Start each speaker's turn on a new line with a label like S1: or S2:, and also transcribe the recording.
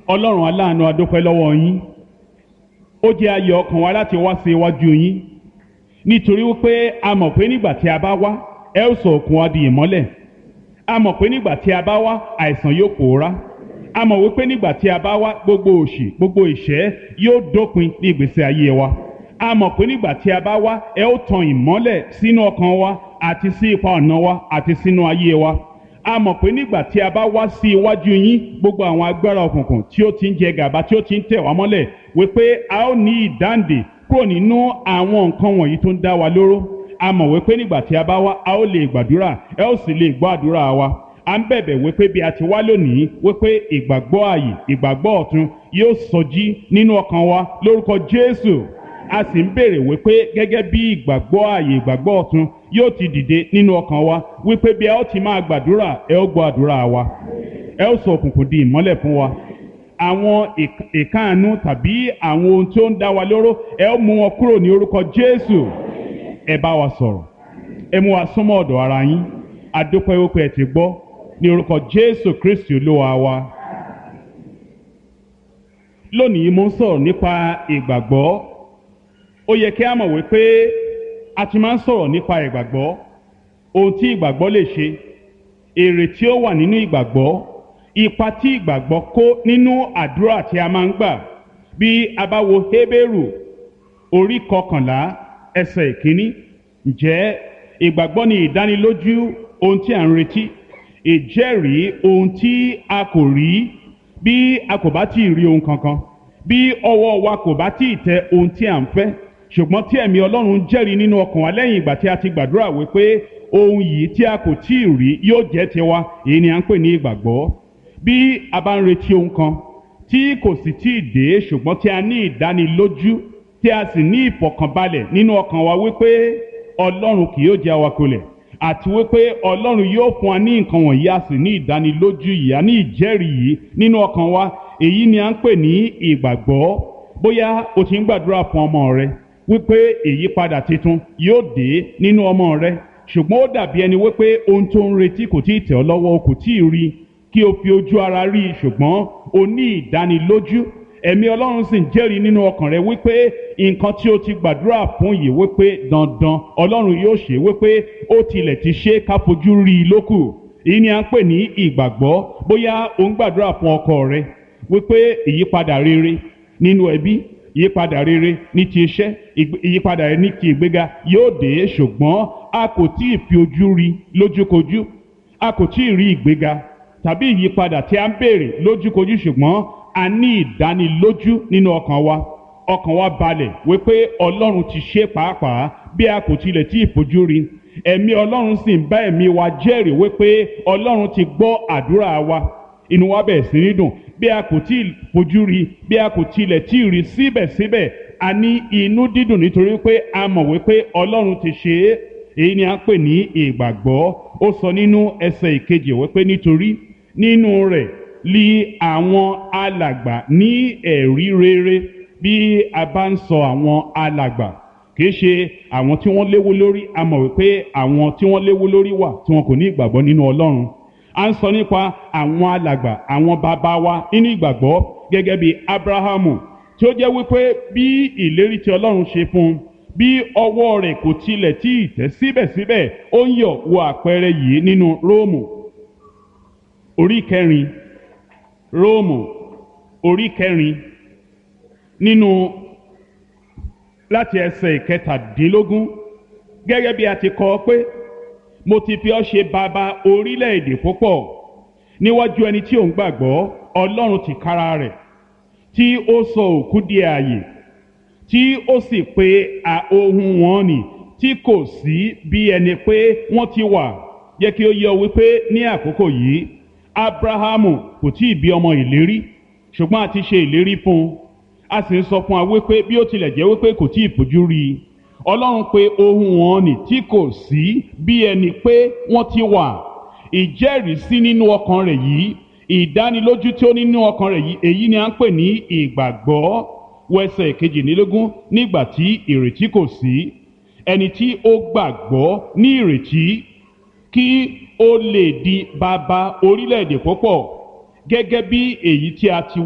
S1: ọlọ́run aláàánú adúpẹ́ lọ́wọ́ yín ó jẹ́ ayọ̀ ọkàn wa láti wá sí iwájú yín nítorí wípé a mọ̀ pé nígbà tí a bá wá ẹ ó sọ òkun wa di ìmọ́lẹ̀ a mọ̀ pé nígbà tí a bá wá àìsàn yóò pòórá a mọ̀ wípé nígbà tí a bá wá gbogbo òṣì gbogbo ìṣẹ́ yóò dópin ní ìgbésí ayé wa a mọ̀ pé nígbà tí a bá wá ẹ ó tan ìmọ́lẹ̀ sínú ọkàn wa àti sí ipa ọ̀nà wa àti sínú ayé wa a mọ̀ pé nígbà tí a bá wá sí iwájú yín gbogbo àwọn agbára òkùnkùn tí ó ti ń jẹ gàba tí ó ti ń tẹ̀ wá mọ́lẹ̀ wípé a ó ní ìdáǹdè kúrò nínú àwọn nǹkan wọ̀nyí tó ń dá wa lóró a mọ̀ wípé nígbà tí a bá wá a ó lè gbàdúrà ẹ ó sì lè gbọ́ àdúrà wa a ń bẹ̀bẹ̀ wípé bí a ti wá lónìí wípé ìgbàgbọ́ ààyè ìgbàgbọ́ ọ̀tun yóò sọjí nínú ọkàn wa lórúkọ Jésù a sì ń béèrè wípé gẹ́gẹ́ bí ìgbàgbọ́ ààyè ìgbàgbọ́ ọ̀tun yóò ti dìde nínú ọkàn wa wípé bí a ó ti máa gbàdúrà ẹ ó gbọ́ àdúrà wa ẹ ó sọ òkùnkùn di ìmọ́lẹ̀ fún wa àwọn ìkáàánú tàbí àwọn ohun tí ó ń dá wa lóró ẹ ó mú wọn kúrò ní orúkọ Jésù ẹ bá wa sọ̀rọ̀ ẹ mú wa súnmọ́ ọ̀dọ̀ ara yín adúpẹ́ wípé ẹ ti gbọ́ ní orúkọ Jésù Kristi olúwa wa lónìí mo ń sọ̀rọ̀ nípa ìgbàgbọ́ ó yẹ kí a mọ̀ wípé a ti máa ń sọ̀rọ̀ nípa ìgbàgbọ́ ohun tí ìgbàgbọ́ lè ṣe èrè tí ó wà nínú ìgbàgbọ́ ipa tí ìgbàgbọ́ kó nínú àdúrà tí a máa ń gbà bí a bá wo Hébérù orí kọkànlá ẹsẹ̀ ìkíní ǹjẹ́ ìgbàgbọ́ ni ìdánilójú ohun tí a ń retí ìjẹ́rìí ohun tí a kò rí bí a kò bá tí ì rí ohun kankan bí ọwọ́ wa kò bá tí ì tẹ ohun tí a ń fẹ́ ṣùgbọ́n tí ẹ̀mí Ọlọ́run jẹ́rìí nínú ọkàn wa lẹ́yìn ìgbà tí a ti gbàdúrà wípé ohun yìí tí a kò tí ì rí yóò jẹ́ tiwa èyí ni à ń pè ní ìgbàgbọ́ bí a bá ń retí ohun kan tí kò sì tí ì dé ṣùgbọ́n tí a ní ìdánilójú tí a sì ní ìfọ̀kànbalẹ̀ nínú ọkàn wa wípé Ọlọ́run kì yóò jẹ́ awakulẹ̀ àti wípé Ọlọ́run yóò fún wa ní nǹkan wọ̀nyí a sì ní ìdánilójú yìí a ní ìjẹ́rìí yìí nínú ọkàn wa èyí ni à ń pè ní ìgbàgbọ́ bóyá o ti ń gbàdúrà fún ọmọ rẹ wípé ìyípadà tuntun yóò dé nínú ọmọ rẹ ṣùgbọ́n ó dàbí ẹni wípé ohun tó ń retí kò tí ì tẹ̀ ọ́ lọ́wọ́ o kò tí ì rí kí o fi ojú ara rí i ṣùgbọ́n o ní ìdánilójú ẹ̀mí ọlọ́run sì ń jẹ́rìí nínú ọkàn rẹ wípé nǹkan tí o ti gbàdúrà fún yìí wípé dandan ọlọ́run yóò ṣe wípé ó tilẹ̀ ti ṣe ká fojú rí i lókù èyí ni à ń pè ní ìgbàgbọ́ bóyá o ń gbàdúrà fún ọkọ rẹ wípé ìyípadà rere nínú ẹbí ìyípadà rere ní ti iṣẹ́ ìyípadà rere ní ti ìgbéga yóò dé ṣùgbọ́n a kò tí ì fi ojú rí lójúkojú a kò tí ì rí ìgbéga tàbí ìyípadà tí a ń béèrè lójúkojú ṣùgbọ́n a ní ìdánilójú nínú ọkàn wa ọkàn wa balẹ̀ wípé ọlọ́run ti ṣe pàápàá bí a kò tilẹ̀ tí ì fojú rí ẹ̀mí ọlọ́run sì ń bá ẹ̀mí wa jẹ́rìí wípé ọlọ́run ti gbọ́ àdúrà wa inú wa bẹ̀rẹ̀ sí ní dùn bí a kò tí ì fojú rí bí a kò tilẹ̀ tí ì rí síbẹ̀síbẹ̀ a ní inú dídùn nítorí pé a mọ̀ wípé ọlọ́run ti ṣe é èyí ni a ń pè ní ìgbàgbọ́ ó sọ nínú ẹsẹ̀ ìkejì wípé nítorí nínú rẹ̀ li àwọn alàgbà ní ẹ̀rí rere bí a bá ń sọ àwọn alàgbà kìí ṣe àwọn tí wọ́n léwu lórí a mọ̀ wípé àwọn tí wọ́n léwu lórí wà tí wọn kò ní ìgbàgbọ́ nínú ọlọ́run a ń sọ nípa àwọn alàgbà àwọn bàbá wa nínú ìgbàgbọ́ gẹ́gẹ́ bí abrahamu tí ó jẹ́ wípé bí ìlérí tí ọlọ́run ṣe fún un bí ọwọ́ rẹ̀ kò tilẹ̀ tí ì tẹ̀ síbẹ̀síbẹ̀ ó ń yọ̀ wo àpẹẹrẹ yìí nínú róòmù orí kẹrin róòmù orí kẹrin nínú láti ẹsẹ̀ ìkẹtàdínlógún gẹ́gẹ́ bí a ti kọ pé mo ti fi ọ́ ṣe bàbá orílẹ̀-èdè púpọ̀ níwájú ẹni tí ò ń gbàgbọ́ ọlọ́run ti kára rẹ̀ tí ó sọ òkú di ààyè tí ó sì pe ohun wọn nì tí kò sí bí ẹni pé wọ́n ti wà yẹ kí ó yé ọ wípé ní àkókò yìí abrahamu kò tí ì bí ọmọ ìlérí ṣùgbọ́n a ti ṣe ìlérí fún un a sì ń sọ fún wa wípé bí ó tilẹ̀ jẹ́ wípé kò tí ì fojú rí i ọlọ́run pe ohun wọn nì tí kò sí bí ẹni pé wọ́n ti wà ìjẹ́rìísí nínú ọkàn rẹ̀ yìí ìdánilójú tí ó nínú ọkàn rẹ̀ yìí èyí ni à ń pè ní ìgbàgbọ́ wẹsẹ̀ kejìlélógún nígbà tí ìrètí kò sí ẹni tí ó gbàgbọ́ ní ìrètí kí ó lè di bàbá orílẹ̀-èdè púpọ̀ gẹ́gẹ́ bí èyí tí a ti